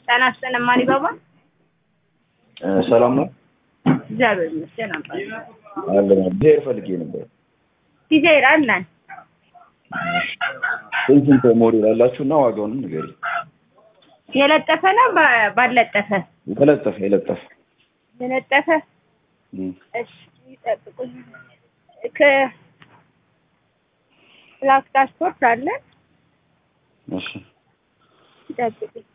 ጤና ይስጥልን ማሪባባ። ሰላም ነው እግዚአብሔር ይመስገን። አባ አለ ብሄር ፈልጌ ነበር። ዲዛይር አለን ስንት ስንት ሞዴል አላችሁ እና ዋጋውንም ንገሪ። የለጠፈ ነው ባ- ባለጠፈ የለጠፈ የለጠፈ የለጠፈ እም፣ እሺ ይጠብቁኝ። ከ ብላክ ዳሽቦርድ አለን እሺ ይጠብቁኝ።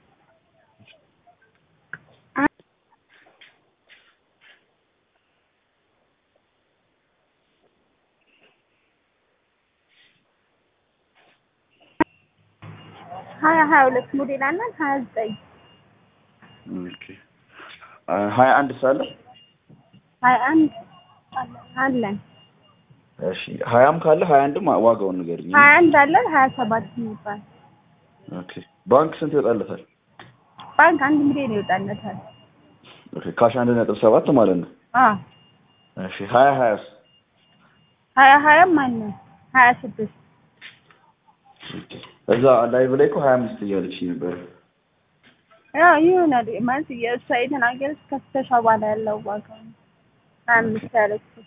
ሀያ ሀያ ሁለት ሞዴል አለን ሀያ ዘጠኝ ኦኬ አ፣ ሀያ አንድ ሳለ ሀያ አንድ አለን እሺ ሀያም ካለ ሀያ አንድም ዋጋውን ንገሪኝ። ሀያ አንድ አለን ሀያ ሰባት የሚባል ኦኬ ባንክ ስንት ይወጣለታል? ባንክ አንድ ሚሊዮን ይወጣለታል። ኦኬ ካሽ አንድ ነጥብ ሰባት ማለት ነው። አዎ እሺ ሀያ ሀያስ ሀያ ሀያም አለን ሀያ ስድስት ኦኬ እዛ ላይቭ ላይ እኮ ሀያ አምስት እያለች ነበር። ያው ይሆናል ማለት የእሷ የተናገረች ከፍተሻ በኋላ ያለው ዋጋ ነው። ሀያ አምስት ያለችው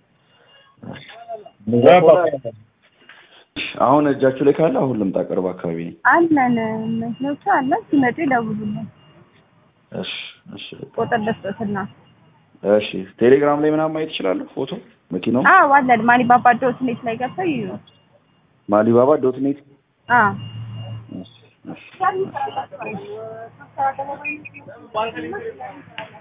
አሁን እጃችሁ ላይ ካለ አሁን ልምጣ፣ ቅርብ አካባቢ ነኝ። አለን መኪኖቹ አለን ሲመጡ ይደውሉልን። እሺ እሺ ቁጥር ልስጥትና እሺ ቴሌግራም ላይ ምናምን ማየት እችላለሁ ፎቶ መኪናው አዎ አለን ማሊባባ ዶት ኔት ላይ ገብተው ይዩ። ማሊባባ ዶት ኔት አዎ እሺ እሺ